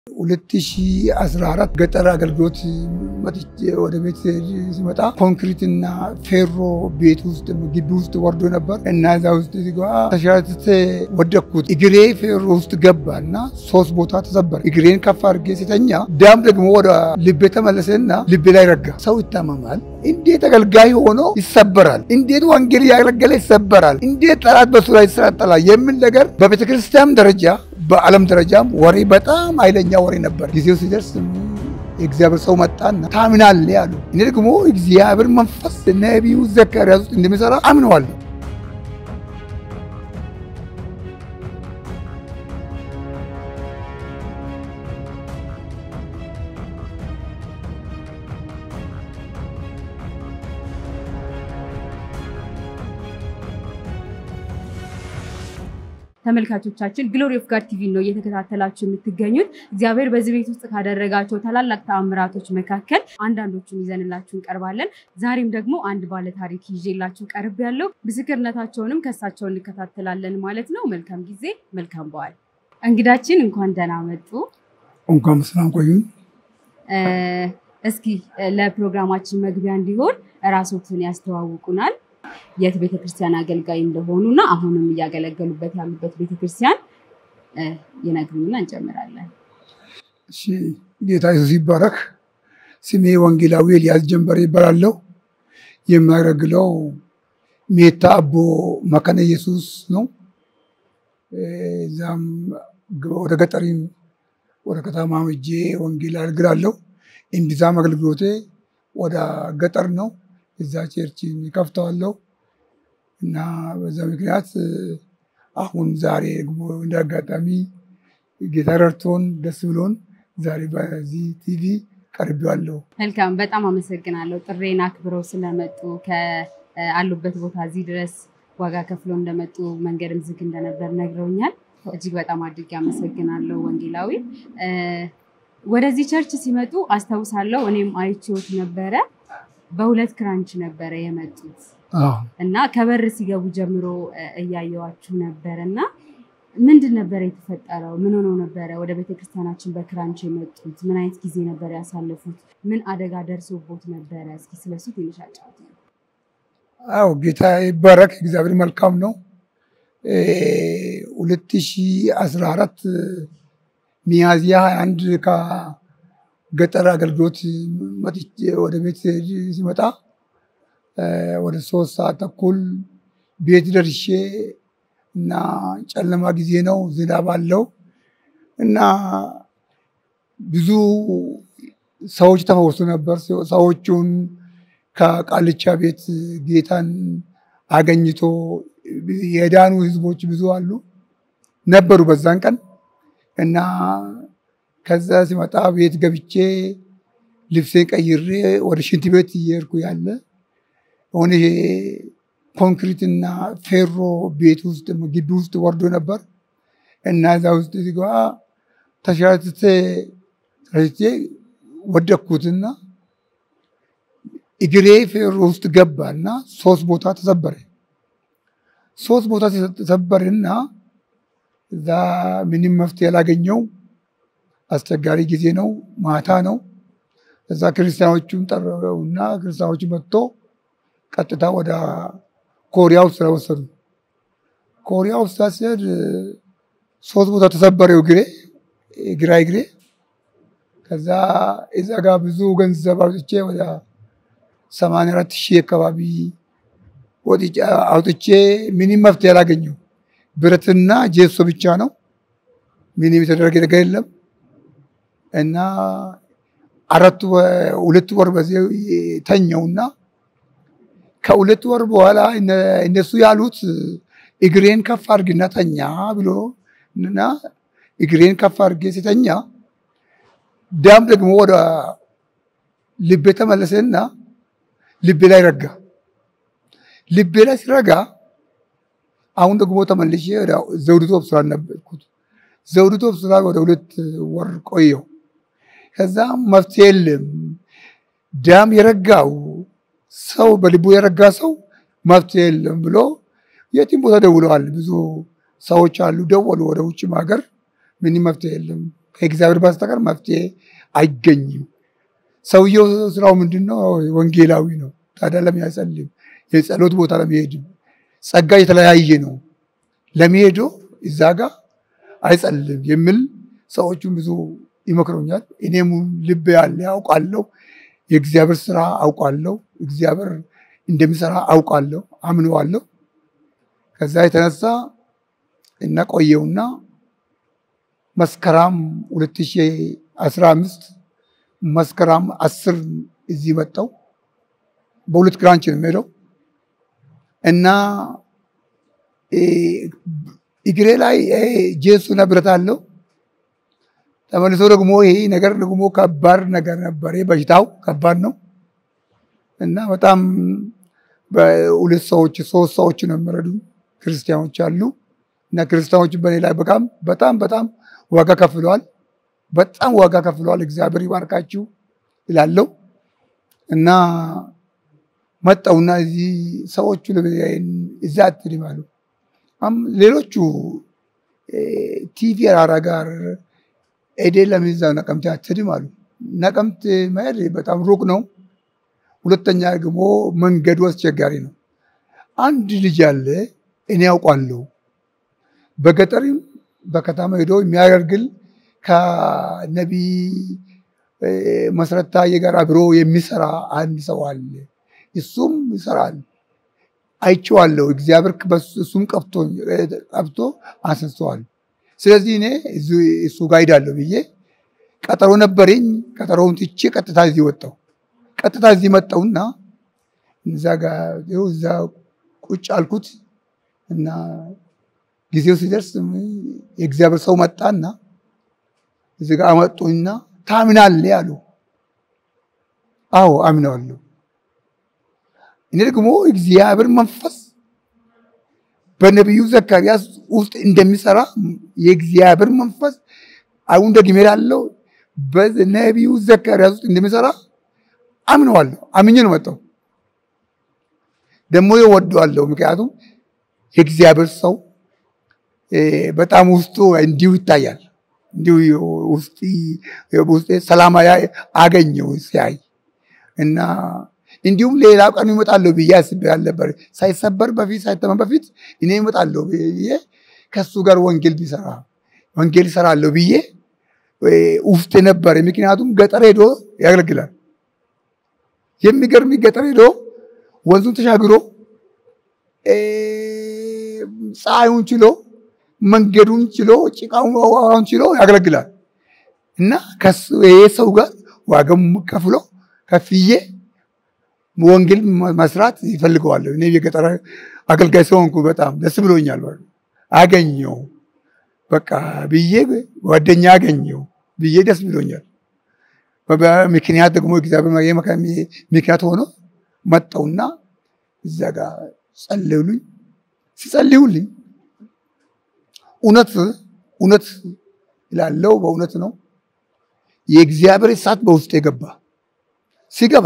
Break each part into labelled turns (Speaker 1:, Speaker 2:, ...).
Speaker 1: 2014 ገጠር አገልግሎት መጥቼ ወደ ቤት ሲመጣ ኮንክሪትና ፌሮ ቤት ውስጥ ግቢ ውስጥ ወርዶ ነበር እና እዛ ውስጥ ሲገባ ተሻትተ ወደኩት። እግሬ ፌሮ ውስጥ ገባ እና ሶስት ቦታ ተሰበረ። እግሬን ከፍ አድርጌ ሲተኛ ዳም ደግሞ ወደ ልቤ ተመለሰና ልቤ ላይ ረጋ። ሰው ይታመማል። እንዴት አገልጋይ ሆኖ ይሰበራል? እንዴት ወንጌል ያገለገለ ይሰበራል? እንዴት ጠላት በሱ ላይ ይሰራጠላል? የሚል ነገር በቤተ ክርስቲያን ደረጃ በዓለም ደረጃም ወሬ በጣም ኃይለኛ ወሬ ነበር። ጊዜው ሲደርስ የእግዚአብሔር ሰው መጣና ታምናለህ አሉ። እኔ ደግሞ እግዚአብሔር መንፈስ ነቢዩ ዘካርያስ ውስጥ እንደሚሰራ አምነዋለሁ።
Speaker 2: ተመልካቾቻችን ግሎሪ ኦፍ ጋድ ቲቪ ነው እየተከታተላችሁ የምትገኙት። እግዚአብሔር በዚህ ቤት ውስጥ ካደረጋቸው ታላላቅ ተአምራቶች መካከል አንዳንዶቹን ይዘንላችሁ እንቀርባለን። ዛሬም ደግሞ አንድ ባለ ታሪክ ይዤላችሁ ቀርብ ያለው ምስክርነታቸውንም ከሳቸው እንከታተላለን ማለት ነው። መልካም ጊዜ፣ መልካም በዓል። እንግዳችን እንኳን ደህና መጡ።
Speaker 1: እንኳን በሰላም ቆዩን።
Speaker 2: እስኪ ለፕሮግራማችን መግቢያ እንዲሆን እራሶትን ያስተዋውቁናል የት ቤተክርስቲያን አገልጋይ እንደሆኑ እና አሁንም እያገለገሉበት ያሉበት ቤተክርስቲያን ይነግሩኝና እንጨምራለን።
Speaker 1: እሺ፣ ጌታ ኢየሱስ ይባረክ። ስሜ ወንጌላዊ ኤልያስ ጀንበሬ ይባላለሁ። የሚያገለግለው ሜታ አቦ መካነ ኢየሱስ ነው። እዛም ወደ ገጠሪም ወደ ከተማ ሄጄ ወንጌል አገልግላለሁ። እምብዛም አገልግሎቴ ወደ ገጠር ነው። እዛ ቸርች ከፍተዋለሁ እና በዛ ምክንያት አሁን ዛሬ ደግሞ እንደ አጋጣሚ ጌታ ረድቶን ደስ ብሎን ዛሬ በዚህ ቲቪ ቀርቤዋለሁ።
Speaker 2: መልካም፣ በጣም አመሰግናለሁ። ጥሬን አክብረው ስለመጡ ከአሉበት ቦታ እዚህ ድረስ ዋጋ ከፍለው እንደመጡ መንገድም ዝግ እንደነበር ነግረውኛል። እጅግ በጣም አድርጌ አመሰግናለሁ ወንጌላዊ። ወደዚህ ቸርች ሲመጡ አስታውሳለሁ፣ እኔም አይቼዎት ነበረ በሁለት ክራንች ነበረ የመጡት እና ከበር ሲገቡ ጀምሮ እያየዋችሁ ነበር እና ምንድን ነበረ የተፈጠረው? ምን ሆነው ነበረ ወደ ቤተክርስቲያናችን በክራንች የመጡት? ምን አይነት ጊዜ ነበር ያሳለፉት? ምን አደጋ ደርሶቦት ነበረ? እስኪ ስለሱ ትንሽ አጫውት።
Speaker 1: አዎ ጌታ ይባረክ። እግዚአብሔር መልካም ነው። ሁለት ሺህ አስራ አራት ሚያዝያ ሀያ አንድ ገጠር አገልግሎት መጥቼ ወደ ቤት ሲመጣ ወደ ሶስት ሰዓት ተኩል ቤት ደርሼ እና ጨለማ ጊዜ ነው፣ ዝናብ አለው እና ብዙ ሰዎች ተፈውሱ ነበር። ሰዎቹን ከቃልቻ ቤት ጌታን አገኝቶ የዳኑ ህዝቦች ብዙ አሉ ነበሩ በዛን ቀን እና ከዛ ሲመጣ ቤት ገብቼ ልብሴን ቀይሬ ወደ ሽንት ቤት እየሄድኩ ያለ ሆነ ኮንክሪትና ፌሮ ቤት ውስጥ ግቢ ውስጥ ወርዶ ነበር እና እዛ ውስጥ ሲገባ ተሻትተ ተሻትቼ ወደኩትና እግሬ ፌሮ ውስጥ ገባ እና ሶስት ቦታ ተሰበረ። ሶስት ቦታ ተሰበረና እዛ ምንም መፍትሄ ያላገኘው አስቸጋሪ ጊዜ ነው። ማታ ነው። እዛ ክርስቲያኖቹን ጠረውና ክርስቲያኖቹ መጥቶ ቀጥታ ወደ ኮሪያ ውስጥ ስለወሰዱ ኮሪያ ውስጥ ሲሄድ ሶስት ቦታ ተሰበረው እግሬ ግራ እግሬ። ከዛ እዛ ጋር ብዙ ገንዘብ አውጥቼ ወደ ሰማንያ አራት ሺህ አካባቢ ወጥቼ አውጥቼ ምንም መፍትሄ ያላገኘው ብረትና ጄሶ ብቻ ነው። ምንም የተደረገ ነገር የለም። እና አራት ሁለት ወር በዚህ ተኘውና ከሁለት ወር በኋላ እነሱ ያሉት እግሬን ከፍ አድርግና ተኛ ብሎ እና እግሬን ከፍ አድርጌ ሲተኛ ዳም ደግሞ ወደ ልቤ ተመለሰና ልቤ ላይ ረጋ። ልቤ ላይ ሲረጋ አሁን ደግሞ ተመልሼ ዘውዲቱ ሆስፒታል ነበርኩት። ዘውዲቱ ሆስፒታል ወደ ሁለት ወር ቆየው። ከዛ መፍትሄ የለም። ዳም የረጋው ሰው በልቡ የረጋ ሰው መፍትሄ የለም ብሎ የትም ቦታ ደውለዋል። ብዙ ሰዎች አሉ፣ ደወሉ ወደ ውጭም ሀገር ምንም መፍትሄ የለም ከእግዚአብሔር በስተቀር መፍትሄ አይገኝም። ሰውየው ስራው ምንድን ነው? ወንጌላዊ ነው። ታዲያ ለምን አይጸልም? የጸሎት ቦታ ለመሄድ ጸጋ የተለያየ ነው። ለመሄዶ እዛ ጋር አይጸልም የሚል ሰዎቹን ብዙ ይመክሩኛል። እኔም ልብ ያለ አውቃለሁ፣ የእግዚአብሔር ስራ አውቃለሁ፣ እግዚአብሔር እንደሚሰራ አውቃለሁ፣ አምነዋለሁ። ከዛ የተነሳ እና ቆየውና መስከረም 2015 መስከረም አስር እዚህ መጣው። በሁለት ክራንች ነው የሚሄደው እና እግሬ ላይ ጄሱና ብረት አለው። ተመልሶ ደግሞ ይሄ ነገር ደግሞ ከባድ ነገር ነበር። በሽታው ከባድ ነው እና በጣም በሁለት ሰዎች ሶስት ሰዎች ነው የሚረዱ ክርስቲያኖች አሉ እና ክርስቲያኖች በኔ ላይ በጣም በጣም በጣም ዋጋ ከፍለዋል። በጣም ዋጋ ከፍለዋል። እግዚአብሔር ይባርካችሁ ይላለው እና መጣውና እዚህ ሰዎቹ እዛ አትድም አሉ። ሌሎቹ ቲቪ አራራ ጋር ኤዴ ለሚዛው ነቀምት አትድም አሉ። ነቀምት መሄድ በጣም ሩቅ ነው። ሁለተኛ ደግሞ መንገዱ አስቸጋሪ ነው። አንድ ልጅ አለ እኔ ያውቋለሁ። በገጠርም በከተማ ሄዶ የሚያገለግል ከነቢይ መሰረት ታዬ ጋር አብሮ የሚሰራ አንድ ሰው አለ። እሱም ይሰራል፣ አይቼዋለሁ። እግዚአብሔር እሱም ቀብቶ አንስቶዋል። ስለዚህ እኔ እሱ ጋር ሄዳለሁ ብዬ ቀጠሮ ነበረኝ። ቀጠሮውን ትቼ ቀጥታ እዚህ ወጣሁ። ቀጥታ እዚህ መጣሁና እዛ ጋር እዛ ቁጭ አልኩት እና ጊዜው ሲደርስ የእግዚአብሔር ሰው መጣና እዚህ ጋር አመጡኝና ታምናለህ አሉ። አዎ አምነዋለሁ። እኔ ደግሞ እግዚአብሔር መንፈስ በነቢዩ ዘካርያስ ውስጥ እንደሚሰራ የእግዚአብሔር መንፈስ አሁን ደግሜ እላለሁ በነቢዩ ዘካርያስ ውስጥ እንደሚሰራ አምነዋለሁ። አምኜ ነው መጣሁ። ደግሞ እወደዋለሁ። ምክንያቱም የእግዚአብሔር ሰው በጣም ውስጡ እንዲሁ ይታያል። እንዲሁ ውስጤ ሰላም አገኘው ሲያይ እና እንዲሁም ሌላ ቀኑ ይመጣለሁ ብዬ አስቤ አልነበር። ሳይሰበር በፊት ሳይተመን በፊት እኔ ይመጣለሁ ብዬ ከሱ ጋር ወንጌል ቢሰራ ወንጌል ይሰራለሁ ብዬ ውስጥ ነበረ። ምክንያቱም ገጠር ሄዶ ያገለግላል። የሚገርም ገጠር ሄዶ ወንዙን ተሻግሮ ፀሐዩን ችሎ መንገዱን ችሎ ጭቃውን ችሎ ያገለግላል እና ይሄ ሰው ጋር ዋጋም ከፍሎ ከፍዬ ወንጌል መስራት ይፈልገዋለሁ። እኔ የገጠር አገልጋይ ስለሆንኩ በጣም ደስ ብሎኛል። አገኘው በቃ ብዬ ጓደኛ አገኘው ብዬ ደስ ብሎኛል። ምክንያት ደግሞ እግዚአብሔር ምክንያት ሆኖ መጣውና እዛ ጋር ጸልዩልኝ። ሲጸልዩልኝ እውነት እውነት ይላለው በእውነት ነው። የእግዚአብሔር እሳት በውስጥ የገባ ሲገባ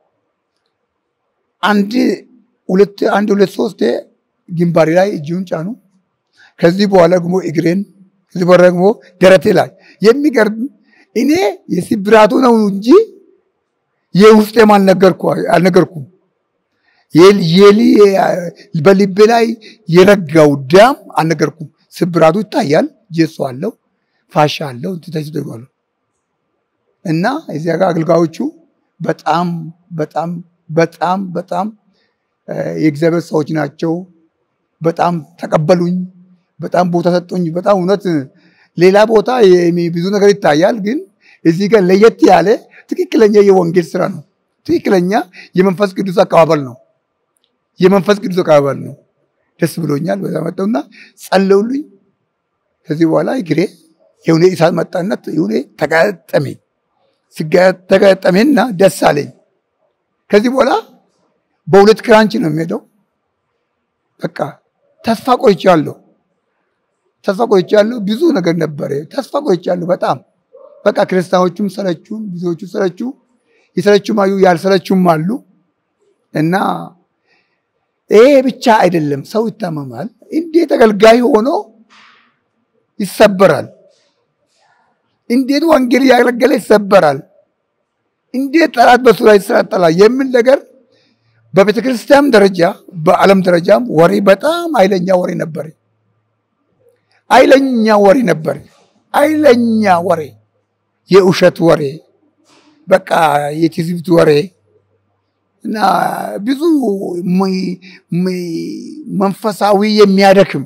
Speaker 1: አንድ ሁለት አንድ ሁለት ሶስት ግንባሬ ላይ እጅውን ጫኑ። ከዚህ በኋላ ደግሞ እግሬን፣ ከዚህ በኋላ ደግሞ ደረቴ ላይ የሚገርም እኔ የስብራቱ ነው እንጂ የውስጤም አልነገርኩም። በልቤ ላይ የረጋው ደም አልነገርኩም። ስብራቱ ይታያል። ጀሶ አለው፣ ፋሻ አለው፣ ተደርጓል እና እዚያ ጋር አገልጋዮቹ በጣም በጣም በጣም በጣም የእግዚአብሔር ሰዎች ናቸው። በጣም ተቀበሉኝ። በጣም ቦታ ሰጡኝ። በጣም እውነት ሌላ ቦታ ብዙ ነገር ይታያል፣ ግን እዚህ ጋር ለየት ያለ ትክክለኛ የወንጌል ስራ ነው። ትክክለኛ የመንፈስ ቅዱስ አቀባበል ነው። የመንፈስ ቅዱስ አቀባበል ነው። ደስ ብሎኛል። በዛ መጠውና ጸለውልኝ። ከዚህ በኋላ እግሬ የሆነ እሳት መጣነት የሆነ ተጋጠሜ ተጋጠሜና ደስ አለኝ። ከዚህ በኋላ በሁለት ክራንች ነው የሚሄደው። በቃ ተስፋ ቆይቻለሁ። ተስፋ ቆይቻለሁ። ብዙ ነገር ነበረ። ተስፋ ቆይቻለሁ በጣም በቃ ክርስቲያኖቹም ሰለቹ፣ ብዙዎቹ ሰለቹ። የሰለቹም አዩ፣ ያልሰለቹም አሉ እና ይሄ ብቻ አይደለም። ሰው ይታመማል። እንዴት አገልጋይ ሆኖ ይሰበራል። እንዴት ወንጌል እያገለገለ ይሰበራል፣ እንዴት ጠላት በሱ ላይ ይሰራጠላል የሚል ነገር በቤተ ክርስቲያን ደረጃ በዓለም ደረጃም ወሬ በጣም ኃይለኛ ወሬ ነበር። ኃይለኛ ወሬ ነበር። ኃይለኛ ወሬ፣ የውሸት ወሬ፣ በቃ የትዝብት ወሬ እና ብዙ መንፈሳዊ የሚያደክም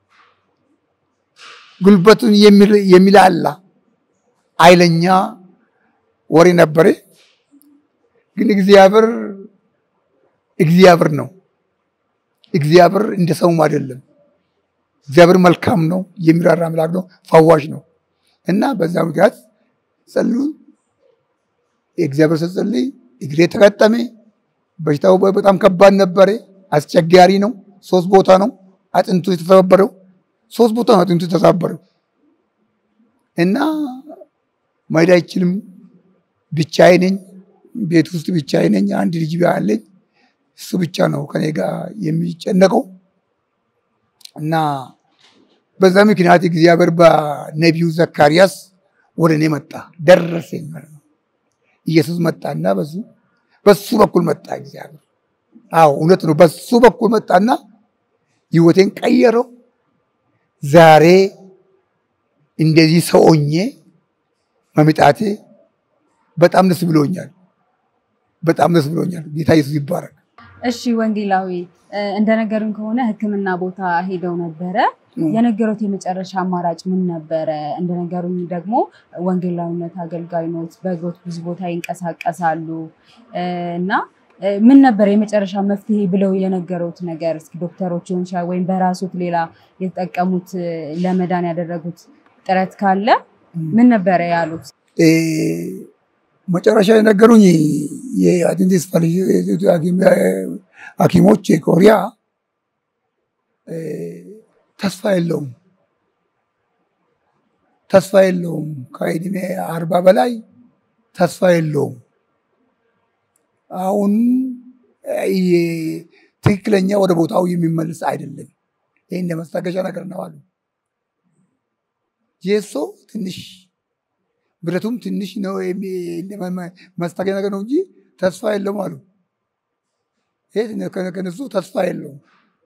Speaker 1: ጉልበቱን የሚላላ ኃይለኛ ወሬ ነበር። ግን እግዚአብሔር እግዚአብሔር ነው። እግዚአብሔር እንደ ሰውም አይደለም። እግዚአብሔር መልካም ነው፣ የሚራራ አምላክ ነው፣ ፈዋሽ ነው እና በዛ ምክንያት ጸሉ የእግዚአብሔር ስትጸልይ እግሬ ተቀጠሜ። በሽታው በጣም ከባድ ነበረ፣ አስቸጋሪ ነው። ሶስት ቦታ ነው አጥንቱ የተሰባበረው፣ ሶስት ቦታ ነው አጥንቱ የተሰባበረው እና መሄድ አይችልም። ብቻዬ ነኝ፣ ቤት ውስጥ ብቻዬ ነኝ። አንድ ልጅ አለኝ። እሱ ብቻ ነው ከኔ ጋር የሚጨነቀው እና በዛ ምክንያት እግዚአብሔር በነቢዩ ዘካርያስ ወደ እኔ መጣ፣ ደረሰኝ ማለት ነው። ኢየሱስ መጣና በሱ በሱ በኩል መጣ እግዚአብሔር። አዎ እውነት ነው። በሱ በኩል መጣና ህይወቴን ቀየረው። ዛሬ እንደዚህ ሰው ሆኜ መምጣቴ በጣም ደስ ብሎኛል። በጣም ደስ ብሎኛል። ጌታ ኢየሱስ ይባረክ።
Speaker 2: እሺ ወንጌላዊ እንደነገሩን ከሆነ ሕክምና ቦታ ሄደው ነበረ። የነገሩት የመጨረሻ አማራጭ ምን ነበረ? እንደነገሩኝ ደግሞ ወንጌላዊነት አገልጋይ ኖት፣ በእግሮት ብዙ ቦታ ይንቀሳቀሳሉ እና ምን ነበር የመጨረሻ መፍትሄ ብለው የነገሩት ነገር? እስኪ ዶክተሮች ሊሆን ይችላል ወይም በራሱት ሌላ የተጠቀሙት ለመዳን ያደረጉት ጥረት ካለ ምን ነበረ ያሉት?
Speaker 1: መጨረሻ የነገሩኝ የአድቬንቲስት ሐኪሞች ኮሪያ ተስፋ የለውም ተስፋ የለውም። ከዕድሜ አርባ በላይ ተስፋ የለውም። አሁን ትክክለኛ ወደ ቦታው የሚመልስ አይደለም። ይህ እንደ መስታገሻ ነገር ነው አሉ። የሶ ትንሽ ብረቱም ትንሽ ነው መስታገሻ ነገር ነው እንጂ ተስፋ የለውም አሉ። ከነሱ ተስፋ የለውም።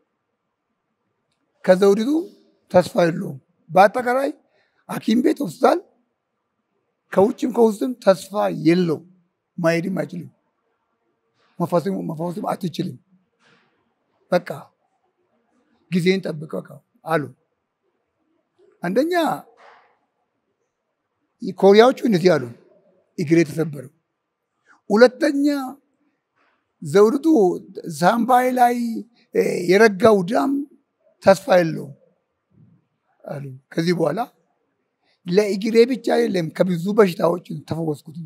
Speaker 1: ከዘውዲቱ ተስፋ የለውም። በአጠቃላይ ሐኪም ቤት ሆስፒታል፣ ከውጭም ከውስጥም ተስፋ የለው። ማሄድም አይችልም፣ መፈወስም አትችልም። በቃ ጊዜን ጠብቀ አሉ። አንደኛ ኮሪያዎቹ እንደዚህ አሉ፣ እግሬ ተሰበረው። ሁለተኛ ዘውዲቱ ሳምባይ ላይ የረጋው ዳም ተስፋ የለውም አሉ። ከዚህ በኋላ ለእግሬ ብቻ አይደለም ከብዙ በሽታዎች ተፈወስኩት።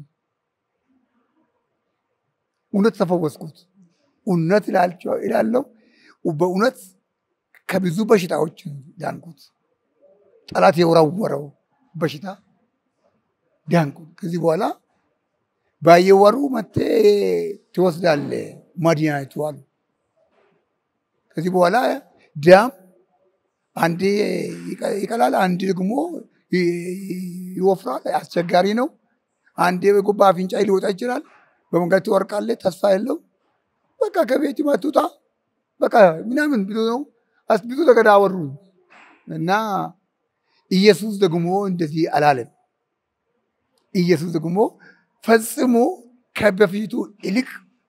Speaker 1: እውነት ተፈወስኩት። እውነት እላለው በእውነት ከብዙ በሽታዎች ዳንኩት። ጠላት የወረወረው በሽታ ዳንኩት። ከዚህ በኋላ ባየወሩ መቴ ትወስዳለ መድኃኒቱ አሉ። ከዚህ በኋላ ዳም አንዴ ይቀላል፣ አንዴ ደግሞ ይወፍራል። አስቸጋሪ ነው። አንዴ በጉባ አፍንጫ ሊወጣ ይችላል። በመንገድ ትወርቃለህ። ተስፋ የለው። በቃ ከቤት መቱታ በቃ ምናምን ብዙ ነው ብዙ ነገር አወሩ እና ኢየሱስ ደግሞ እንደዚህ አላለም። ኢየሱስ ደግሞ ፈጽሞ ከበፊቱ ይልቅ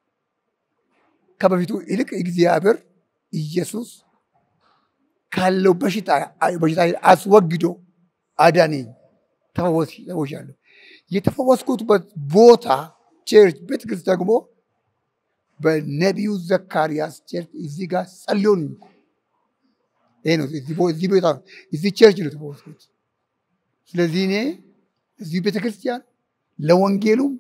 Speaker 1: ከበፊቱ ይልቅ እግዚአብሔር ኢየሱስ ካለው በሽታ በሽታ አስወግዶ አዳነኝ፣ ተፈወሻለሁ። የተፈወስኩትበት ቦታ ቸርች ቤተክርስቲያን ደግሞ በነቢዩ ዘካርያስ ቸርች እዚህ ጋር ጸልዮን ይሄ ነው። እዚህ ቦታ እዚህ ቸርች ነው የተፈወስኩት። ስለዚህ እኔ እዚህ ቤተክርስቲያን ለወንጌሉም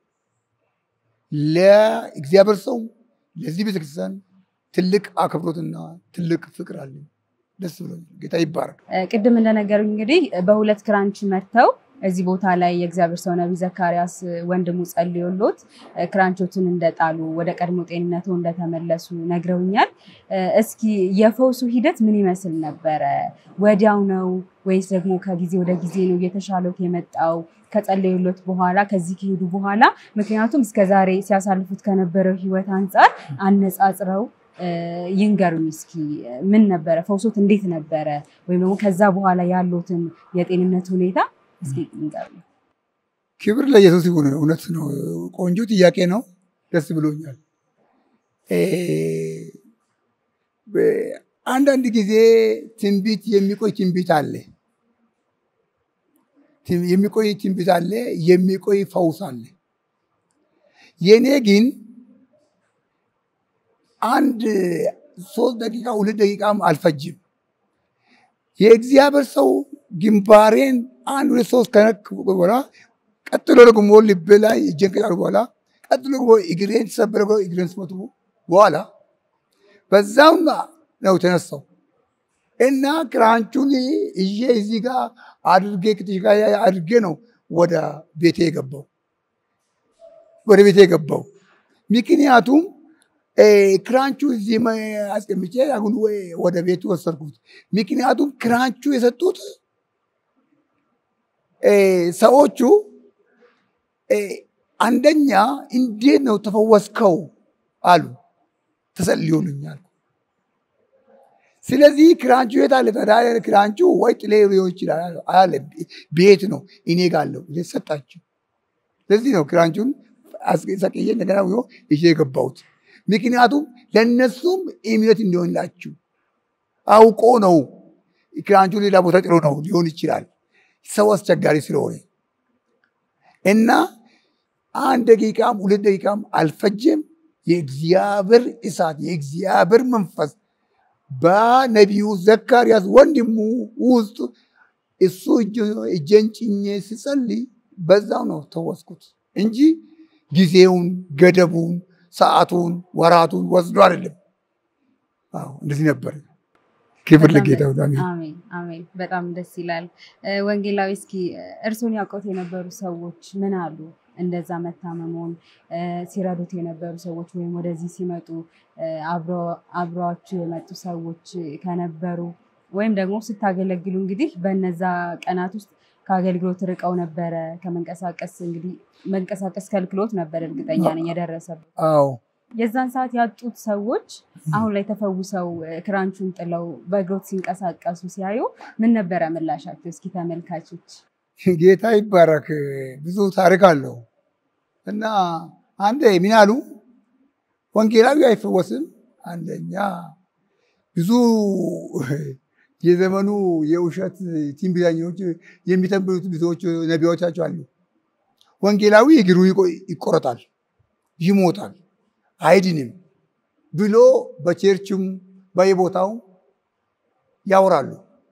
Speaker 1: ለእግዚአብሔር ሰው ለዚህ ቤተክርስቲያን ትልቅ አክብሮትና ትልቅ ፍቅር አለኝ። ደስ ብሎ ጌታ ይባረክ።
Speaker 2: ቅድም እንደነገሩኝ እንግዲህ በሁለት ክራንች መጥተው እዚህ ቦታ ላይ የእግዚአብሔር ሰው ነቢይ ዘካርያስ ወንድሙ ጸልዮሎት ክራንቾትን እንደጣሉ ወደ ቀድሞ ጤንነቱ እንደተመለሱ ነግረውኛል። እስኪ የፈውሱ ሂደት ምን ይመስል ነበረ? ወዲያው ነው ወይስ ደግሞ ከጊዜ ወደ ጊዜ ነው እየተሻለት የመጣው? ከጸለዩሎት በኋላ ከዚህ ከሄዱ በኋላ ምክንያቱም እስከዛሬ ሲያሳልፉት ከነበረው ህይወት አንጻር አነጻጽረው ይንገሩኝ እስኪ ምን ነበረ ፈውሶት እንዴት ነበረ? ወይም ደግሞ ከዛ በኋላ ያሉትን የጤንነት ሁኔታ እስኪ ይንገሩ።
Speaker 1: ክብር ለኢየሱስ ይሁን። እውነት ነው። ቆንጆ ጥያቄ ነው። ደስ ብሎኛል። አንዳንድ ጊዜ ትንቢት የሚቆይ ትንቢት አለ፣ የሚቆይ ትንቢት አለ፣ የሚቆይ ፈውስ አለ። የእኔ ግን አንድ ሶስት ደቂቃ ሁለት ደቂቃም አልፈጅም። የእግዚአብሔር ሰው ግንባሬን አንድ ሁለት ሶስት ከነክ በኋላ ቀጥሎ ደግሞ ልብ ላይ እጄን ከጫሉ በኋላ ቀጥሎ ደግሞ እግሬን ተሰበረ እግሬን ስመቱ በኋላ በዛም ነው ተነሳው እና ክራንቹን እዬ እዚህ ጋር አድርጌ ክትሽ ጋር አድርጌ ነው ወደ ቤቴ የገባው ወደ ቤቴ የገባው ምክንያቱም ክራንቹ እዚህ አስቀምጬ አሁን ወደ ቤቱ ወሰድኩት። ምክንያቱም ክራንቹ የሰጡት ሰዎቹ አንደኛ እንዴት ነው ተፈወስከው አሉ። ተጸልዮልኛል። ስለዚህ ክራንቹ የት አለ ታዲያ? ክራንቹ ወይ ጥሌ ሊሆን ይችላል አለ። ቤት ነው እኔ ጋር አለው ሰጣቸው። ስለዚህ ነው ክራንቹን ሰቅዬ እንደገና ይዤ የገባሁት። ምክንያቱም ለእነሱም እምነት እንዲሆንላችሁ አውቆ ነው። ክራንቹ ሌላ ቦታ ጥሎ ነው ሊሆን ይችላል ሰው አስቸጋሪ ስለሆነ እና አንድ ደቂቃም ሁለት ደቂቃም አልፈጀም። የእግዚአብሔር እሳት የእግዚአብሔር መንፈስ በነቢዩ ዘካርያስ ወንድሙ ውስጥ እሱ እጄን ጭኜ ስጸልይ በዛው ነው ተወስኩት እንጂ ጊዜውን ገደቡን ሰዓቱን ወራቱን ወስዶ አይደለም። እንደዚህ ነበር። ክብር ለጌታ።
Speaker 2: አሜን አሜን። በጣም ደስ ይላል። ወንጌላዊ፣ እስኪ እርሶን ያውቀውት የነበሩ ሰዎች ምን አሉ? እንደዛ መታመሙን ሲረዱት የነበሩ ሰዎች ወይም ወደዚህ ሲመጡ አብረዋችሁ የመጡ ሰዎች ከነበሩ ወይም ደግሞ ስታገለግሉ እንግዲህ በነዛ ቀናት ውስጥ ከአገልግሎት ርቀው ነበረ ከመንቀሳቀስ እንግዲህ መንቀሳቀስ ከልክሎት ነበር እርግጠኛ ነኝ የደረሰበት።
Speaker 1: አዎ
Speaker 2: የዛን ሰዓት ያጡት ሰዎች አሁን ላይ ተፈውሰው ክራንቹን ጥለው በእግሮት ሲንቀሳቀሱ ሲያዩ ምን ነበረ ምላሻቸው? እስኪ ተመልካቾች።
Speaker 1: ጌታ ይባረክ። ብዙ ታሪክ አለው እና አንድ ምን አሉ ወንጌላዊ አይፈወስም። አንደኛ ብዙ የዘመኑ የውሸት ትንቢተኞች የሚተንብዩት ብዙዎች ነቢያዎቻቸው አሉ። ወንጌላዊ እግሩ ይቆረጣል፣ ይሞታል፣ አይድንም ብሎ በቸርችም በየቦታው ያወራሉ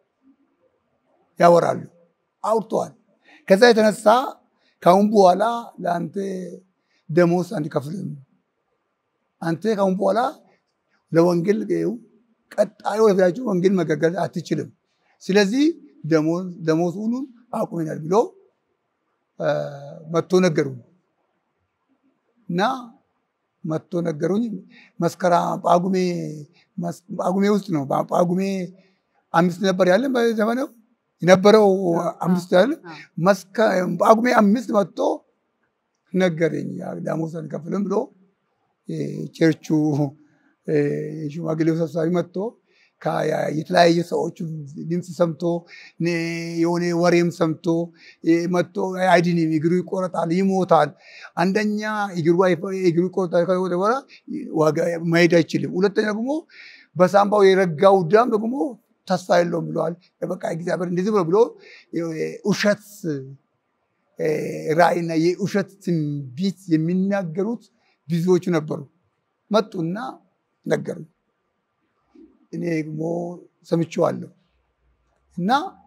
Speaker 1: ያወራሉ አውርተዋል። ከዛ የተነሳ ካሁን በኋላ ለአንተ ደሞዝ አንከፍልም፣ አንተ ካሁን በኋላ ለወንጌል ቀጣዩ ወደፊታችሁ ወንጌል መገገል አትችልም። ስለዚህ ደሞዝ ሁሉን አቁመናል ብሎ መጥቶ ነገሩ እና መጥቶ ነገሩኝ። መስከራ ጳጉሜ ጳጉሜ ውስጥ ነው። ጳጉሜ አምስት ነበር ያለን በዘመነው የነበረው አምስት ያለ ጳጉሜ አምስት መጥቶ ነገረኝ። ደሞዝ አንከፍልም ብሎ ቸርቹ የሽማግሌው ሰብሳቢ መጥቶ የተለያየ ሰዎች ድምፅ ሰምቶ የሆነ ወሬም ሰምቶ መጥቶ አይድንም፣ እግሩ ይቆረጣል፣ ይሞታል። አንደኛ እግሩ ይቆረጣል በኋላ መሄድ አይችልም። ሁለተኛ ደግሞ በሳምባው የረጋው ደም ደግሞ ተስፋ የለውም ብለዋል። በቃ እግዚአብሔር እንደዚህ ብሎ ብሎ ውሸት ራእይና የውሸት ትንቢት የሚናገሩት ብዙዎቹ ነበሩ። መጡና ነገሩ። እኔ ደግሞ ሰምቼዋለሁ እና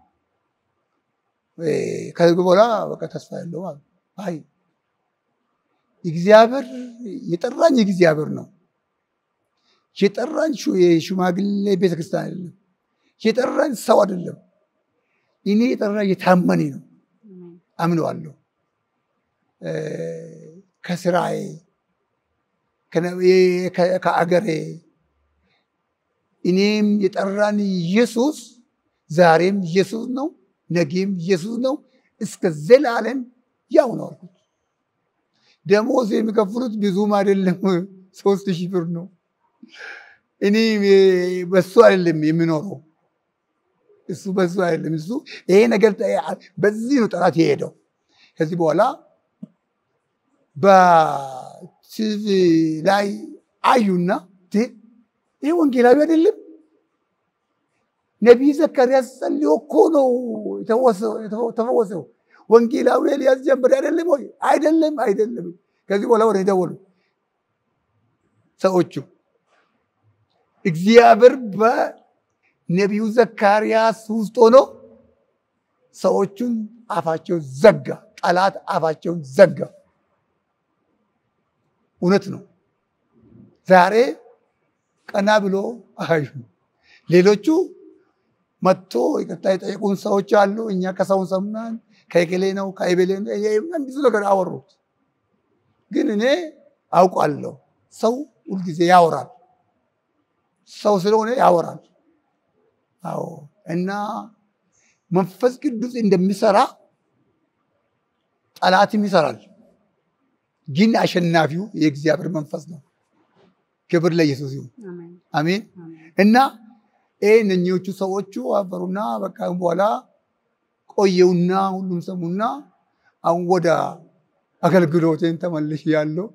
Speaker 1: ከዚህ በኋላ በቃ ተስፋ ያለው አይ እግዚአብሔር የጠራኝ እግዚአብሔር ነው። የጠራኝ የሽማግሌ ቤተክርስቲያን አይደለም። የጠራኝ ሰው አይደለም። እኔ የጠራኝ የታመኔ ነው። አምነዋለሁ። ከስራዬ ከአገሬ እኔም የጠራን ኢየሱስ ዛሬም ኢየሱስ ነው፣ ነገም ኢየሱስ ነው፣ እስከ ዘላለም ያው ነው አልኩት። ደሞዝ የሚከፍሉት ብዙም አይደለም፣ ሶስት ሺህ ብር ነው። እኔ በሱ አይደለም የሚኖረው እሱ በሱ አይደለም። እሱ ይሄ ነገር በዚህ ነው ጠላት የሄደው። ከዚህ በኋላ በቲቪ ላይ አዩና ይህ ወንጌላዊ አይደለም ነቢይ ዘካርያስ ጸልዮ እኮ ነው ተፈወሰው። ወንጌላዊ ኤልያስ ጀምር አይደለም ወይ? አይደለም አይደለም። ከዚህ በኋላ ወደ ደወሉ ሰዎቹ እግዚአብሔር በነቢዩ ዘካርያስ ውስጥ ሆኖ ሰዎቹን አፋቸውን ዘጋ። ጠላት አፋቸውን ዘጋ። እውነት ነው። ዛሬ ቀና ብሎ አዩ። ሌሎቹ መጥቶ ይቅርታ የጠየቁን ሰዎች አሉ። እኛ ከሰውን ሰምናን ከእገሌ ነው ከእቤሌ ነው ብዙ ነገር አወሩት። ግን እኔ አውቃለሁ ሰው ሁልጊዜ ያወራል። ሰው ስለሆነ ያወራል። አዎ እና መንፈስ ቅዱስ እንደሚሰራ ጠላትም ይሰራል። ግን አሸናፊው የእግዚአብሔር መንፈስ ነው። ክብር ለኢየሱስ ይሁን። አሜን። እና ይህ እነኚዎቹ ሰዎቹ አፈሩና በቃ በኋላ ቆየውና ሁሉም ሰሙና አሁን ወደ አገልግሎቴን ተመልሽ ያለው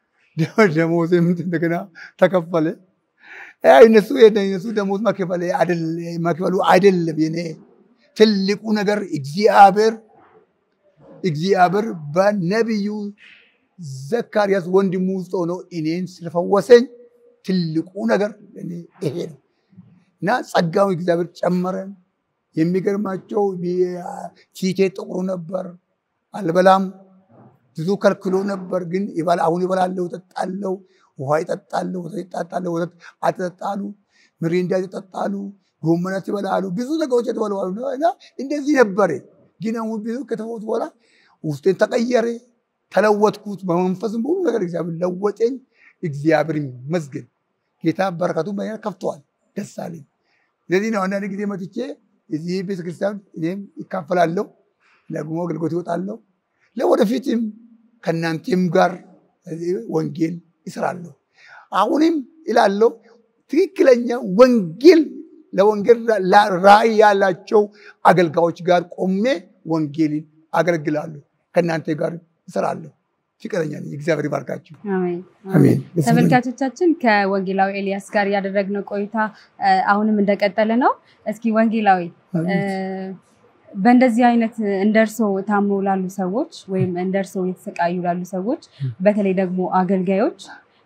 Speaker 1: ደሞዜም እንደገና ተከፈለ። እነሱ እነሱ ደሞዝ መክፈሉ አይደለም የኔ ትልቁ ነገር እግዚአብሔር እግዚአብሔር በነቢዩ ዘካርያስ ወንድሙ ውስጥ ሆኖ እኔን ስለፈወሰኝ ትልቁ ነገር ይሄ ነው እና ጸጋው እግዚአብሔር ጨመረን። የሚገርማቸው ፊቴ ጥቁሩ ነበር፣ አልበላም ብዙ ከልክሎ ነበር። ግን አሁን ይበላለሁ፣ እጠጣለሁ፣ ውሃ ይጠጣለሁ፣ ወተት ይጠጣለሁ፣ ወተት አትጠጣሉ፣ ምሪንዳ ይጠጣሉ፣ ጎመናት ይበላሉ፣ ብዙ ነገሮች የተበለዋሉ እና እንደዚህ ነበረ። ግን አሁን ብዙ ከተፈወቱ በኋላ ውስጤን ተቀየረ፣ ተለወጥኩት። በመንፈስም በሁሉ ነገር እግዚአብሔር ለወጠኝ። እግዚአብሔር ይመስገን። ጌታ በረከቱ በእኔ ከፍተዋል። ደስ አለኝ። ስለዚህ ነው አንዳንድ ጊዜ መጥቼ እዚህ ቤተክርስቲያን እኔም ይካፈላለሁ፣ ደግሞ አገልግሎት ይወጣለሁ። ለወደፊትም ከእናንተም ጋር ወንጌል ይስራለሁ። አሁንም ይላለሁ ትክክለኛ ወንጌል ለወንጌል ራዕይ ያላቸው አገልጋዮች ጋር ቆሜ ወንጌልን አገለግላለሁ። ከእናንተ ጋር ይሰራለሁ። ፍቅረኛ ነኝ። እግዚአብሔር ይባርካችሁ። አሜን።
Speaker 2: ተመልካቾቻችን ከወንጌላዊ ኤልያስ ጋር ያደረግነው ቆይታ አሁንም እንደቀጠለ ነው። እስኪ ወንጌላዊ በእንደዚህ አይነት እንደ እርስዎ ታሞ ላሉ ሰዎች ወይም እንደ እርስዎ የተሰቃዩ ላሉ ሰዎች በተለይ ደግሞ አገልጋዮች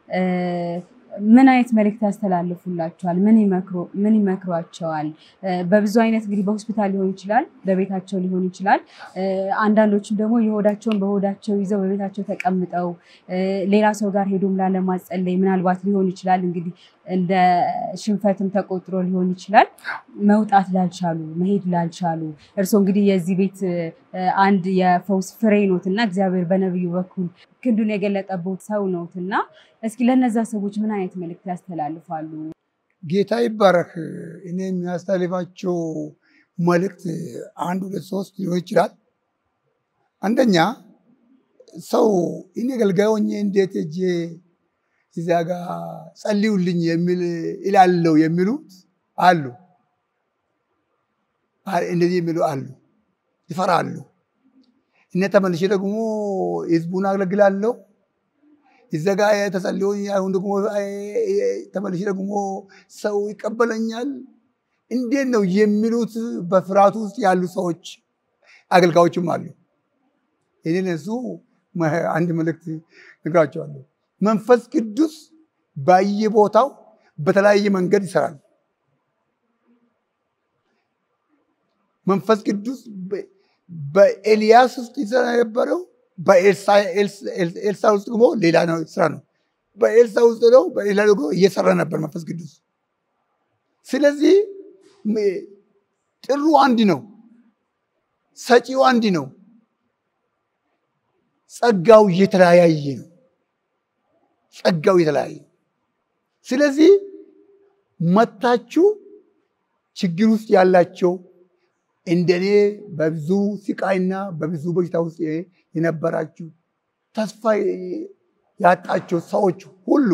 Speaker 2: ምን አይነት መልእክት ያስተላልፉላቸዋል? ምን ይመክሯቸዋል? በብዙ አይነት እንግዲህ በሆስፒታል ሊሆን ይችላል፣ በቤታቸው ሊሆን ይችላል። አንዳንዶችም ደግሞ የሆዳቸውን በሆዳቸው ይዘው በቤታቸው ተቀምጠው ሌላ ሰው ጋር ሄዶም ላለማጸለይ ምናልባት ሊሆን ይችላል እንግዲህ እንደ ሽንፈትም ተቆጥሮ ሊሆን ይችላል። መውጣት ላልቻሉ መሄድ ላልቻሉ እርስዎ እንግዲህ የዚህ ቤት አንድ የፈውስ ፍሬ ኖት እና እግዚአብሔር በነቢዩ በኩል ክንዱን የገለጠበት ሰው ኖት እና እስኪ ለነዛ ሰዎች ምን አይነት መልእክት ያስተላልፋሉ?
Speaker 1: ጌታ ይባረክ። እኔ የሚያስተላልፋቸው መልእክት አንድ ሁለት ሶስት ሊሆን ይችላል። አንደኛ ሰው እኔ አገልጋይ ሆኜ እንዴት እጄ እዚያ ጋር ጸልዩልኝ የሚል ይላለው የሚሉት አሉ። እንደዚህ የሚሉ አሉ፣ ይፈራሉ። እነ ተመልሼ ደግሞ ህዝቡን አገለግላለሁ እዛ ጋ ተጸልዮ አሁን ደግሞ ተመልሼ ደግሞ ሰው ይቀበለኛል እንዴት ነው የሚሉት በፍርሃቱ ውስጥ ያሉ ሰዎች አገልጋዮችም አሉ። እኔ ለሱ አንድ መልእክት ነግራቸዋለሁ። መንፈስ ቅዱስ በየቦታው በተለያየ መንገድ ይሰራል። መንፈስ ቅዱስ በኤልያስ ውስጥ ይሰራ የነበረው በኤልሳ ውስጥ ደግሞ ሌላ ነው ስራ ነው። በኤልሳ ውስጥ ነው በሌላ ደግሞ እየሰራ ነበር መንፈስ ቅዱስ። ስለዚህ ጥሩ አንድ ነው፣ ሰጪው አንድ ነው። ጸጋው የተለያየ ነው። ጸጋው የተለያየ ስለዚህ መታችሁ ችግር ውስጥ ያላቸው እንደኔ በብዙ ስቃይና በብዙ በሽታ ውስጥ የነበራችሁ ተስፋ ያጣቸው ሰዎች ሁሉ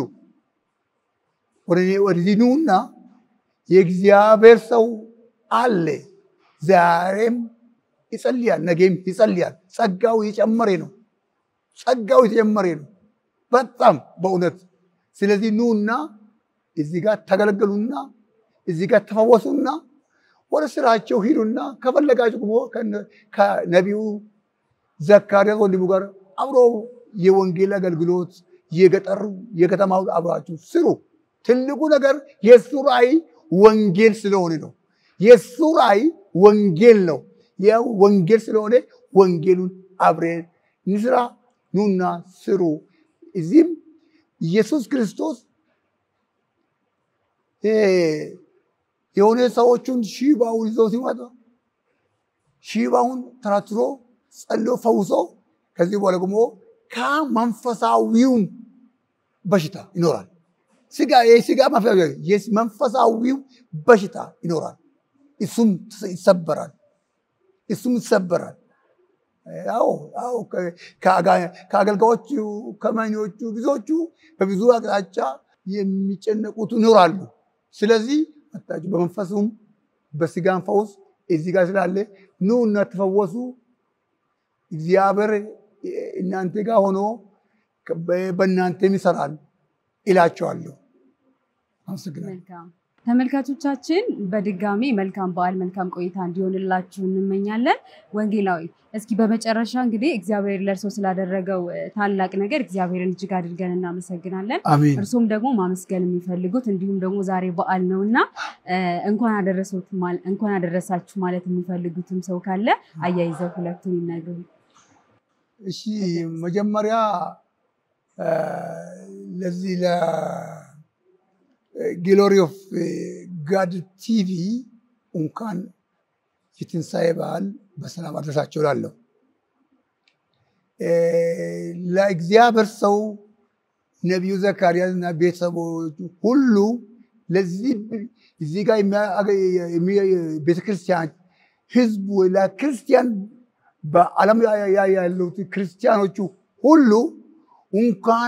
Speaker 1: ወደዚህ ኑና የእግዚአብሔር ሰው አለ። ዛሬም ይጸልያል፣ ነገም ይጸልያል። ጸጋው የጨመረ ነው። ጸጋው የተጨመረ ነው በጣም በእውነት። ስለዚህ ኑና እዚህ ጋር ተገለገሉና እዚህ ጋር ተፈወሱና ወደ ስራቸው ሂዱና ከፈለጋችሁ ደግሞ ከነቢዩ ዘካርያስ ወንድሙ ጋር አብሮ የወንጌል አገልግሎት የገጠሩ የከተማው አብራችሁ ስሩ። ትልቁ ነገር የእሱ ራእይ ወንጌል ስለሆነ ነው። የእሱ ራእይ ወንጌል ነው። ያው ወንጌል ስለሆነ ወንጌሉን አብረን እንስራ። ኑና ስሩ። እዚህም ኢየሱስ ክርስቶስ የሆነ ሰዎቹን ሺባውን ይዘው ሲመጣ ሺባውን ተራትሮ ጸሎ ፈውሶ ከዚህ በኋላ ደግሞ ከመንፈሳዊውም በሽታ ይኖራል። ስጋ የስጋ መንፈሳዊው በሽታ ይኖራል። እሱም ይሰበራል። እሱም ይሰበራል። ያው ያው ከአገልጋዮቹ ከመኞቹ ብዙዎቹ በብዙ አቅጣጫ የሚጨነቁት ይኖራሉ። ስለዚህ መጣችሁ በመንፈሱም በስጋን ፈውስ እዚህ ጋር ስላለ ኑ እና ተፈወሱ። እግዚአብሔር እናንተ ጋር ሆኖ በእናንተም ይሰራል ይላቸዋለሁ። አመሰግናለሁ።
Speaker 2: መልካም ተመልካቾቻችን፣ በድጋሚ መልካም በዓል መልካም ቆይታ እንዲሆንላችሁ እንመኛለን። ወንጌላዊ እስኪ በመጨረሻ እንግዲህ እግዚአብሔር ለእርሶ ስላደረገው ታላቅ ነገር እግዚአብሔርን እጅግ አድርገን እናመሰግናለን።
Speaker 1: አሜን።
Speaker 2: እርሶም ደግሞ ማመስገን የሚፈልጉት እንዲሁም ደግሞ ዛሬ በዓል ነው እና እንኳን አደረሰዎት ማል- እንኳን አደረሳችሁ ማለት የሚፈልጉትም ሰው ካለ አያይዘው ሁለቱን ይነግሩ።
Speaker 1: እሺ መጀመሪያ ለዚህ ለግሎሪ ኦፍ ጋድ ቲቪ እንኳን የትንሣኤ በዓል በሰላም አድረሳቸው እላለሁ። ለእግዚአብሔር ሰው ነቢዩ ዘካርያስ እና ቤተሰቦቹ ሁሉ ለዚህ እዚህ ጋር ቤተክርስቲያን ህዝቡ ለክርስቲያን በዓለም ያሉት ክርስቲያኖቹ ሁሉ እንኳን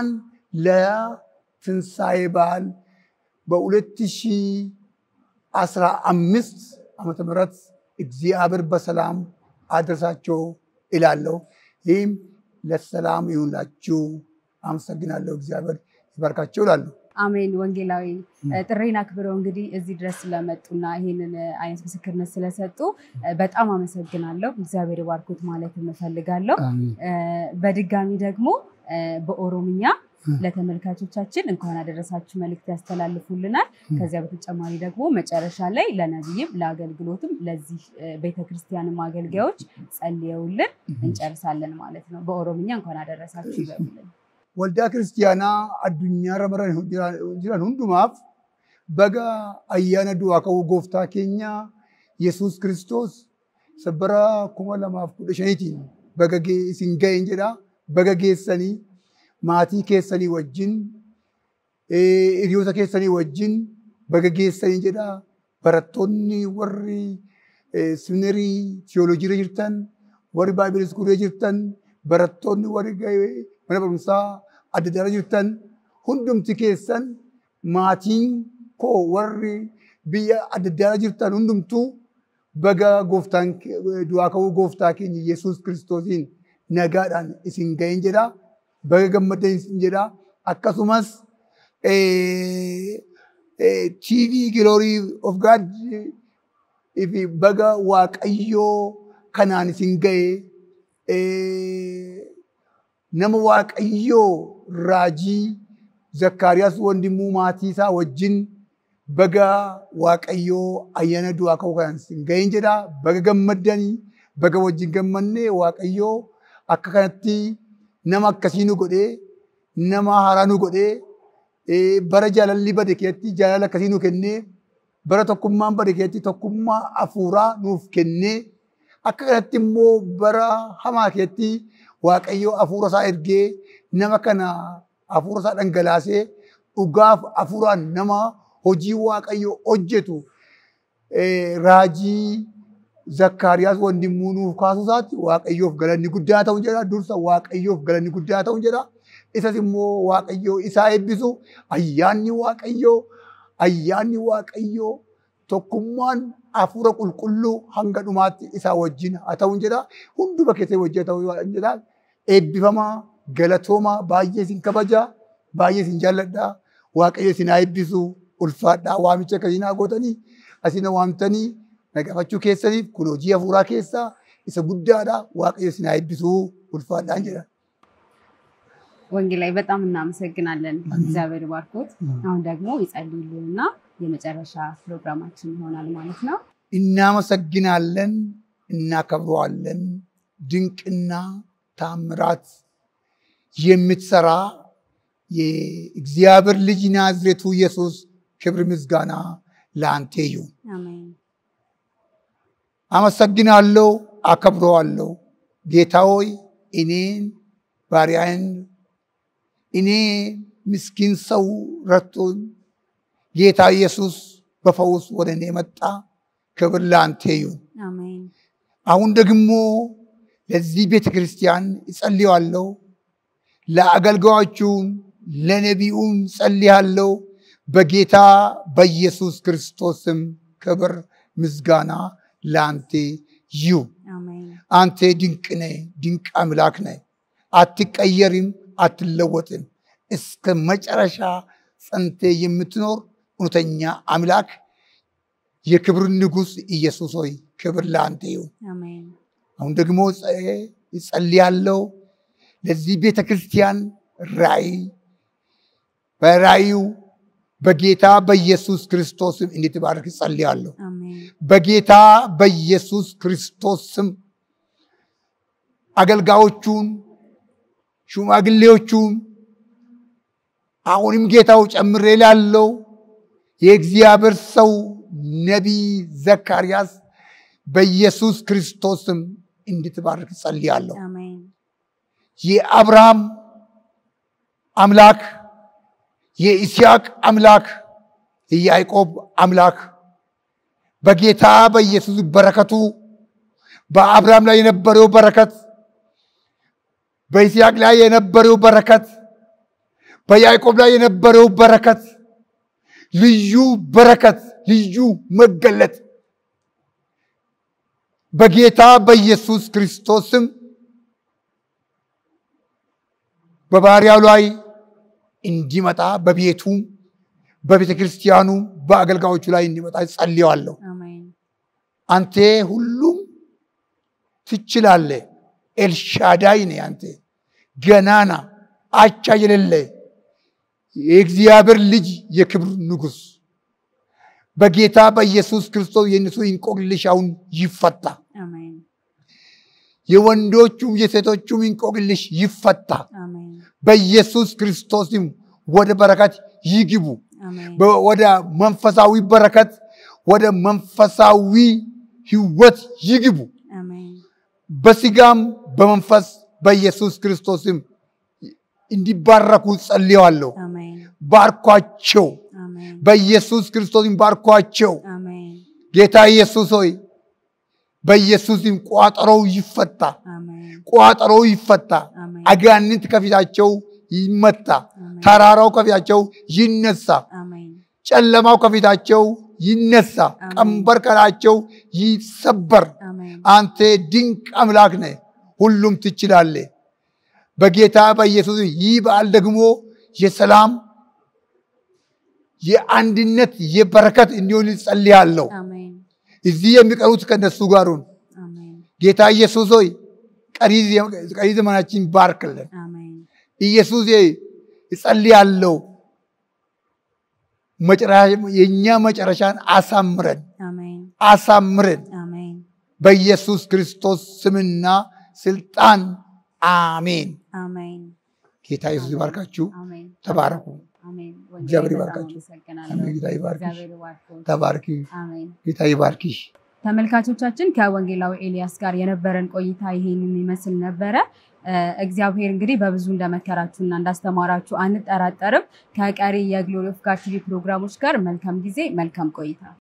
Speaker 1: ለትንሣኤ በዓል በሁለት ሺህ አስራ አምስት ዓመተ ምህረት እግዚአብሔር በሰላም አድረሳቸው እላለሁ። ይህም ለሰላም ይሁንላችሁ። አመሰግናለሁ። እግዚአብሔር ይባርካቸው እላለሁ።
Speaker 2: አሜን። ወንጌላዊ ጥሬን አክብረው እንግዲህ እዚህ ድረስ ስለመጡና ይህንን አይነት ምስክርነት ስለሰጡ በጣም አመሰግናለሁ። እግዚአብሔር ባርኮት ማለት እፈልጋለሁ። በድጋሚ ደግሞ በኦሮምኛ ለተመልካቾቻችን እንኳን አደረሳችሁ መልእክት ያስተላልፉልናል። ከዚያ በተጨማሪ ደግሞ መጨረሻ ላይ ለነቢይም ለአገልግሎትም ለዚህ ቤተክርስቲያንም አገልጋዮች ጸልየውልን እንጨርሳለን ማለት ነው። በኦሮምኛ እንኳን አደረሳችሁ ይበሉልን።
Speaker 1: ወልዳ ክርስቲያና አዱኛ ረመረን jiran hundumaaf baga ayyaana du'aa ka'uu gooftaa keenya yesus kiristoos bara kuma lamaaf kudha shaniitiin baga isin ga'een jedha baga geessanii maatii keessanii wajjin hiriyoota keessanii wajjin baga geessanii jedha barattoonni warri siminerii tiyooloojiirra jirtan warri baayibil iskuulee jirtan barattoonni warri mana barumsaa adda addaa jirtan hundumti keessan maatiin koo warri biyya adda addaa jirtan hundumtuu baga gooftaan du'aa ka'uu gooftaa keenya Yesuus kiristoosiin nagaadhaan isin ga'een jedha. Baga gammadan isin jedha. Akkasumas TV Glory of God ifi baga waaqayyoo kanaan isin ga'e nama waaqayyoo raajii zakkaariyaas wandimuu maatii isaa wajjin baga waaqayyoo ayyaana du'aa ka'uu kanaan isin ga'een jedha. Baga gammaddanii baga wajjin gammannee waaqayyoo akka kanatti nama akkasii nu godhee nama haaraa nu godhee bara jaalalli bade keessatti jaalala akkasii nu kennee bara tokkummaan bade keessatti tokkummaa hafuuraa nuuf kennee akka kanatti immoo bara hamaa keessatti waaqayyo hafuura isaa ergee nama kana hafuura isaa dhangalaasee dhugaaf hafuuraan nama hojii waaqayyo hojjetu raajii zakkaariyaas wandimuu nuuf kaasuu isaatti waaqayyoof galanni guddaa ta'u jedha dursa waaqayyoof galanni guddaa ta'u jedha isas immoo waaqayyo isaa eebbisu ayyaanni waaqayyoo ayyaanni waaqayyoo tokkummaan hafuura qulqulluu hanga dhumaatti isaa wajjin haa ta'u jedha hunduma keessatti wajjin haa ta'u jedha eebbifamaa galatoomaa baay'ee isin kabaja baay'ee isin jaalladha waaqayyo isin haa eebbisu ulfaadhaa waamicha akkasii naa gootanii asii na waamtanii nagafachuu keessaniif kun hojii hafuuraa keessaa isa guddaadha waaqayyo isin haa eebbisu ulfaadhaan jedha.
Speaker 2: ወንጌላዊ በጣም እናመሰግናለን። እግዚአብሔር ባርኮት። አሁን ደግሞ ይጸልዩልንና የመጨረሻ ፕሮግራማችን ይሆናል ማለት ነው።
Speaker 1: እናመሰግናለን፣ እናከብረዋለን። ድንቅና ታምራት የምትሰራ የእግዚአብሔር ልጅ ናዝሬቱ ኢየሱስ ክብር ምስጋና ለአንተ ይሁን።
Speaker 2: አሜን።
Speaker 1: አመሰግናለሁ፣ አከብረዋለሁ። ጌታ ሆይ እኔን ባሪያን እኔ ምስኪን ሰው ረቶኝ ጌታ ኢየሱስ በፈውስ ወደ እኔ መጣ። ክብር ለአንተ ይሁን።
Speaker 2: አሜን።
Speaker 1: አሁን ደግሞ ለዚህ ቤተ ክርስቲያን እጸልያለሁ። ለአገልጋዮቹን ለነቢዩን ጸልያለሁ። በጌታ በኢየሱስ ክርስቶስም ክብር ምስጋና ለአንተ ይሁን።
Speaker 2: አሜን።
Speaker 1: አንተ ድንቅ ነህ፣ ድንቅ አምላክ ነህ። አትቀየርም፣ አትለወጥም። እስከ መጨረሻ ጸንተ የምትኖር እውነተኛ አምላክ የክብር ንጉሥ ኢየሱስ ሆይ ክብር ለአንተ ይሁን።
Speaker 2: አሜን።
Speaker 1: አሁን ደግሞ እጸልያለሁ ለዚህ ቤተ ክርስቲያን ራእይ በራእዩ በጌታ በኢየሱስ ክርስቶስም እንድትባርክ እጸልያለሁ።
Speaker 2: አሜን።
Speaker 1: በጌታ በኢየሱስ ክርስቶስ ስም አገልጋዮቹን ሽማግሌዎቹን አሁንም ጌታው ጨምሬ ላለው የእግዚአብሔር ሰው ነቢይ ዘካርያስ በኢየሱስ ክርስቶስም እንድትባርክ ጸልያለሁ።
Speaker 2: አሜን።
Speaker 1: የአብርሃም አምላክ የኢስያቅ አምላክ የያዕቆብ አምላክ በጌታ በኢየሱስ በረከቱ በአብርሃም ላይ የነበረው በረከት በይስሐቅ ላይ የነበረው በረከት በያዕቆብ ላይ የነበረው በረከት ልዩ በረከት ልዩ መገለጥ በጌታ በኢየሱስ ክርስቶስም በባሪያው ላይ እንዲመጣ በቤቱ በቤተ ክርስቲያኑ በአገልጋዮቹ ላይ እንዲመጣ ጸልየዋለሁ።
Speaker 2: አሜን።
Speaker 1: አንተ ሁሉም ትችላለህ። ኤልሻዳይ ነህ አንተ ገናና አቻ የሌለ የእግዚአብሔር ልጅ የክብር ንጉሥ በጌታ በኢየሱስ ክርስቶስ የእነሱ እንቆቅልሽ አሁን ይፈታ።
Speaker 2: አሜን።
Speaker 1: የወንዶቹም የሴቶቹም እንቆቅልሽ ይፈታ።
Speaker 2: አሜን።
Speaker 1: በኢየሱስ ክርስቶስም ወደ በረከት ይግቡ።
Speaker 2: አሜን።
Speaker 1: በ- ወደ መንፈሳዊ በረከት ወደ መንፈሳዊ ህይወት ይግቡ።
Speaker 2: አሜን።
Speaker 1: በስጋም በመንፈስ በኢየሱስ ክርስቶስም እንዲባረኩ ጸልየዋለሁ።
Speaker 2: አሜን።
Speaker 1: ባርኳቸው፣
Speaker 2: አሜን።
Speaker 1: በኢየሱስ ክርስቶስም ባርኳቸው።
Speaker 2: አሜን።
Speaker 1: ጌታ ኢየሱስ ሆይ በኢየሱስም ቋጠሮው ይፈታ፣
Speaker 2: አሜን።
Speaker 1: ቋጠሮው ይፈታ።
Speaker 2: አሜን።
Speaker 1: አጋንንት ከፊታቸው ይመታ፣
Speaker 2: አሜን።
Speaker 1: ተራራው ከፊታቸው ይነሳ፣
Speaker 2: አሜን።
Speaker 1: ጨለማው ከፊታቸው ይነሳ፣
Speaker 2: አሜን።
Speaker 1: ቀንበር ከላቸው ይሰበር።
Speaker 2: አሜን።
Speaker 1: አንተ ድንቅ አምላክ ነህ፣ ሁሉም ትችላለህ። በጌታ በኢየሱስ ይህ በዓል ደግሞ የሰላም የአንድነት የበረከት እንዲሆን ጸልያለሁ።
Speaker 2: አሜን።
Speaker 1: እዚህ የሚቀሩት ከነሱ ጋሩን
Speaker 2: አሜን።
Speaker 1: ጌታ ኢየሱስ ሆይ ቀሪ ቀሪ ዘመናችን ባርክልን።
Speaker 2: አሜን።
Speaker 1: ኢየሱስ እጸልያለሁ መጨረሻ- የእኛ መጨረሻን አሳምረን
Speaker 2: አሜን።
Speaker 1: አሳምረን
Speaker 2: አሜን።
Speaker 1: በኢየሱስ ክርስቶስ ስምና ስልጣን አሜን።
Speaker 2: አሜን።
Speaker 1: ጌታ ኢየሱስ ይባርካችሁ።
Speaker 2: አሜን።
Speaker 1: ተባረኩ።
Speaker 2: አሜን።
Speaker 1: እግዚአብሔር
Speaker 2: በጣም
Speaker 1: ይባርካችሁ።
Speaker 2: አመሰግናለሁ።
Speaker 1: አሜን። ጌታ ይባርክሽ።
Speaker 2: እግዚአብሔር ይባርክዎት።
Speaker 1: ተባርኪ።
Speaker 2: አሜን።
Speaker 1: ጌታ ይባርክሽ።
Speaker 2: ተመልካቾቻችን ከወንጌላዊ ኤልያስ ጋር የነበረን ቆይታ ይሄንን ይመስል ነበረ። እግዚአብሔር እንግዲህ በብዙ እንደመከራችሁና እንዳስተማራችሁ አንጠራጠርም። ከቀሪ የግሎሪ ኦፍ ጋድ ቲቪ ፕሮግራሞች ጋር መልካም ጊዜ፣ መልካም ቆይታ